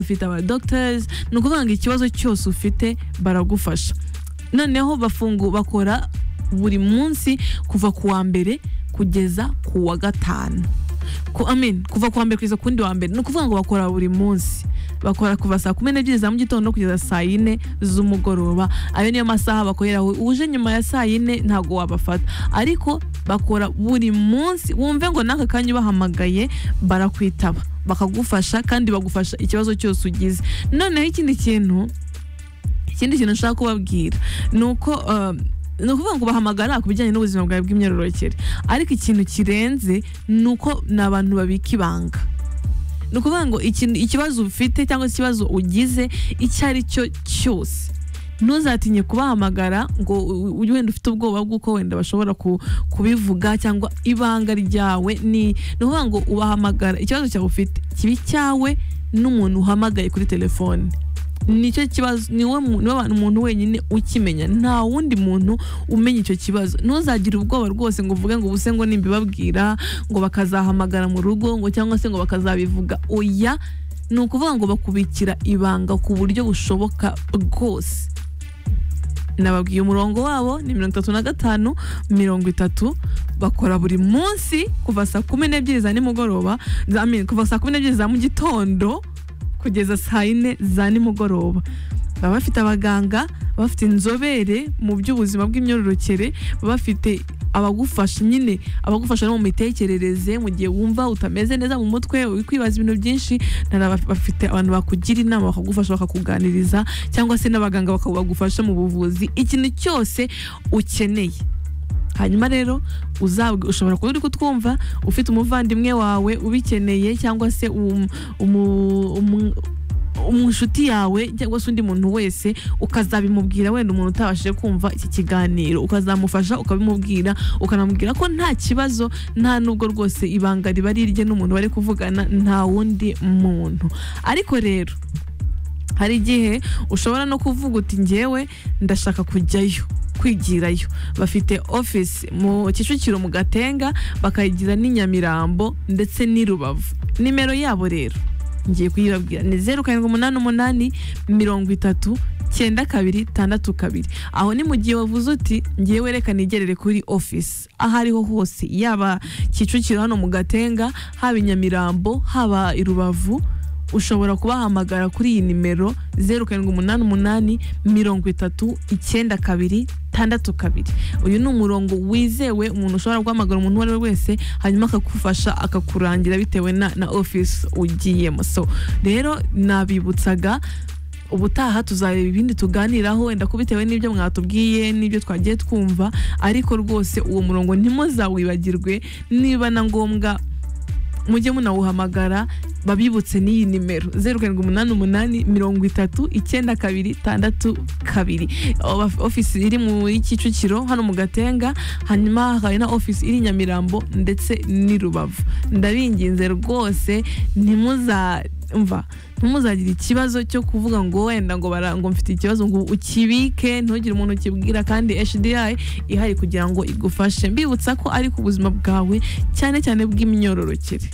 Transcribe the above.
dufite aba dogiteri ni ukuvuga ngo ikibazo cyose ufite baragufasha noneho bafungu bakora buri munsi kuva ku wa mbere kugeza ku wa gatanu kuva ku wa mbere kugeza ku wundi wa mbere ni ukuvuga ngo bakora buri munsi bakora kuva saa kumi n'ebyiri za mu gitondo kugeza saa yine z'umugoroba ayo niyo masaha bakoreraho uje nyuma ya saa yine ntabwo wabafata ariko bakora buri munsi wumve ngo n'aka kanya ubahamagaye barakwitaba bakagufasha kandi bagufasha ikibazo cyose ugize noneho ikindi kintu ikindi kintu nshaka kubabwira ni uko ni ukuvuga ngo bahamagara ku bijyanye n'ubuzima bwawe bw'imyororokere ariko ikintu kirenze ni uko ni abantu babika ibanga ni ukuvuga ngo ikibazo ufite cyangwa ikibazo ugize icyo ari cyo cyose ntuzatinye kubahamagara ngo wenda ufite ubwoba bw'uko wenda bashobora kubivuga cyangwa ibanga ryawe ni ukuvuga ngo ubahamagara ikibazo cyawe ufite kiba icyawe n'umuntu uhamagaye kuri telefone nicyo kibazo niwe umuntu wenyine ukimenya nta wundi muntu umenya icyo kibazo ntuzagire ubwoba rwose ngo uvuge ngo ubuse ngo nimbibabwira ngo bakazahamagara mu rugo ngo cyangwa se ngo bakazabivuga oya ni ukuvuga ngo bakubikira ibanga ku buryo bushoboka bwose nababwiye umurongo wabo ni mirongo itatu na gatanu mirongo itatu bakora buri munsi kuva saa kumi n'ebyiri za nimugoroba kuva saa kumi n'ebyiri za mu gitondo kugeza saa yine za nimugoroba baba bafite abaganga baba bafite inzobere mu by'ubuzima bw'imyororokere baba bafite abagufasha nyine abagufasha no mu mitekerereze mu gihe wumva utameze neza mu mutwe uri kwibaza ibintu byinshi bafite abantu bakugira inama bakagufasha bakakuganiriza cyangwa se n'abaganga bakagufasha mu buvuzi ikintu cyose ukeneye hanyuma rero ushobora kuba uri kutwumva ufite umuvandimwe wawe ubikeneye cyangwa se inshuti yawe cyangwa se undi muntu wese ukazabimubwira wenda umuntu utabashije kumva iki kiganiro ukazamufasha ukabimubwira ukanamubwira ko nta kibazo nta nubwo rwose ibanga riba rirye n'umuntu bari kuvugana nta wundi muntu ariko rero hari igihe ushobora no kuvuga uti ngewe ndashaka kujyayo kwigirayo bafite ofisi mu kicukiro mu gatenga bakayigira n'inyamirambo ndetse n'i rubavu nimero yabo rero ngiye kuyibabwira ni zeru karindwi umunani umunani mirongo itatu cyenda kabiri tandatu kabiri aho ni mu gihe wavuze uti ngiye werekana igerere kuri ofisi aho ariho hose yaba kicukiro hano mu gatenga haba i nyamirambo haba i rubavu ushobora kubahamagara kuri iyi nimero zeru karindwi umunani umunani mirongo itatu icyenda kabiri tandatu kabiri uyu ni umurongo wizewe umuntu ushobora guhamagara umuntu uwo ari we wese hanyuma akagufasha akakurangira bitewe na na ofisi ugiyemo so rero nabibutsaga ubutaha tuzareba ibindi tuganiraho wenda ko bitewe n'ibyo mwatubwiye n'ibyo twagiye twumva ariko rwose uwo murongo ntimuzawibagirwe niba na ngombwa mujye munawuhamagara babibutse n'iyi nimero zeru karindwi umunani umunani mirongo itatu icyenda kabiri tandatu kabiri ofisi iri mu kicukiro hano mu gatenga hanyuma hari na ofisi iri nyamirambo ndetse n'i rubavu ndabinginze rwose ntimuzamva ntimuzagire ikibazo cyo kuvuga ngo wenda ngo ngo mfite ikibazo ngo ukibike ntugire umuntu ukibwira kandi HDI ihari kugira ngo igufashe mbibutsa ko ari ku buzima bwawe cyane cyane bw'imyororokere